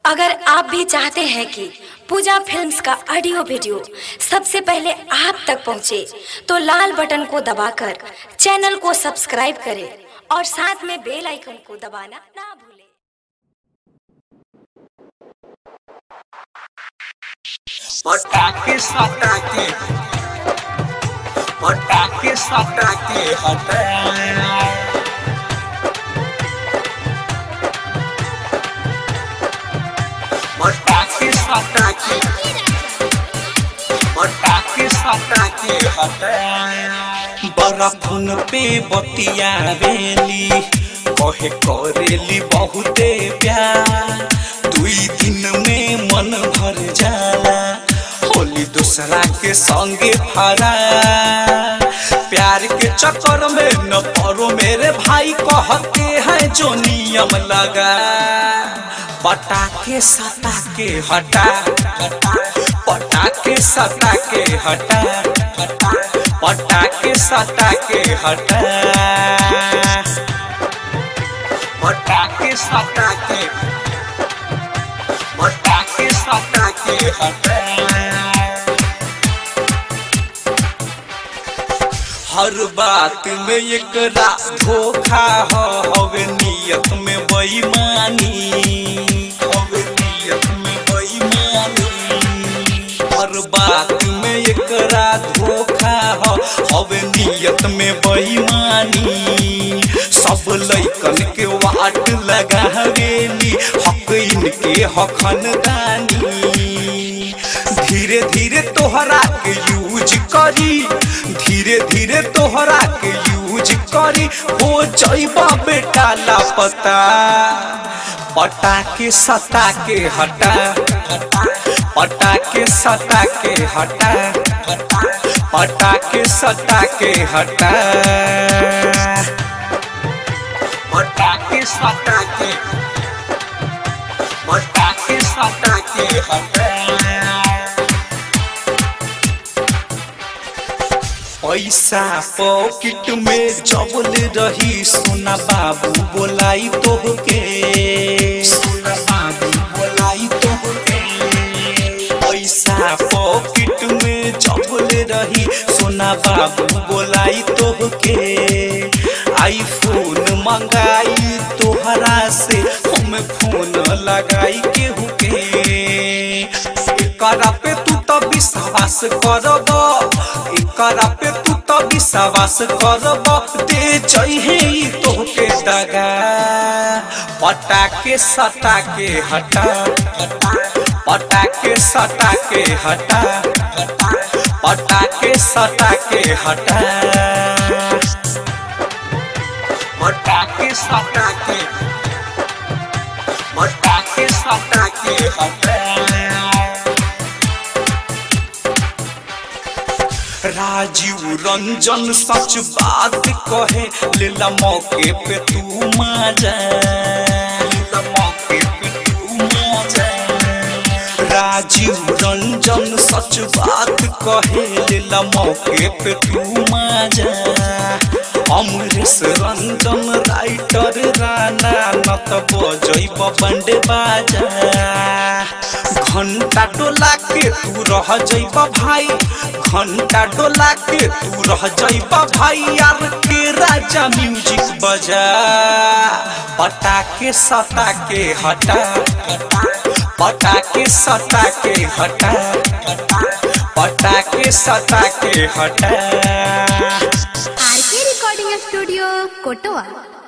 अगर आप भी चाहते हैं कि पूजा फिल्म्स का ऑडियो वीडियो सबसे पहले आप तक पहुंचे, तो लाल बटन को दबाकर चैनल को सब्सक्राइब करें और साथ में बेल आइकन को दबाना ना भूलें पटाके सटाके पटाके सटाके हटा पटाके सटाके पटाके सटाके हटा बड़ा फोन पे बतियावेली कहे करेली बहुते प्यार दुई दिन में मन भर जाला होली दूसरा के संगे फरा प्यार के चक्कर में न पड़ो मेरे भाई कहते हैं जो नियम लगा पटाके सटा के हटा पटाके सटा के हटा पटाके सटा के हटा पटाके सटा के पटाके सटा के हटा हर बात में एक धोखा हो हवे नियत में बेईमानी हवे नियत में बेईमानी हर बात में एक धोखा हो हवे नियत में बेईमानी सब लइकन के वाट लगावेली हक इनके हखन दानी धीरे धीरे तोहरा के यूज करी धीरे धीरे तोहरा के यूज करी हो जाइबा बेटा लापता पटाके सटा के हटा पटाके सटा के हटा पटाके सटा के हटा पटाके सटा के पटाके सटा के हटा पैसा पॉकेट में जबल रही सोना बाबू बोलाई तोहके सोना बाबू बोलाई तोहके पैसा पॉकेट में जबल रही सोना बाबू बोलाई तोहके आईफोन मंगाई तोहरा से हम फोन लगाई केहू के एकरा पे तू तो विश्वास करब एकरा पे तू तो विश्वास करब दे चाहिए ई तोहके दगा पटाके सटा के हटा पटाके सटा के हटा पटाके सटा के हटा पटाके सटा के पटाके सटा के हटा राजीव रंजन सच बात कहे लेला मौके पे तू मजा लेला मौके पे तू मजा राजीव रंजन सच बात कहे लेला मौके पे तू मजा अमरेश रंजन राइटर राना न त बजैब बंडे बाजा घंटा डोला के तू रह जैब भाई घंटा डोला के तू रह जैब भाई यार के राजा म्यूजिक बजा पटाके सटा के हटा पटाके सटा के हटा पटाके सटा के हटा आरके रिकॉर्डिंग स्टूडियो कोटवा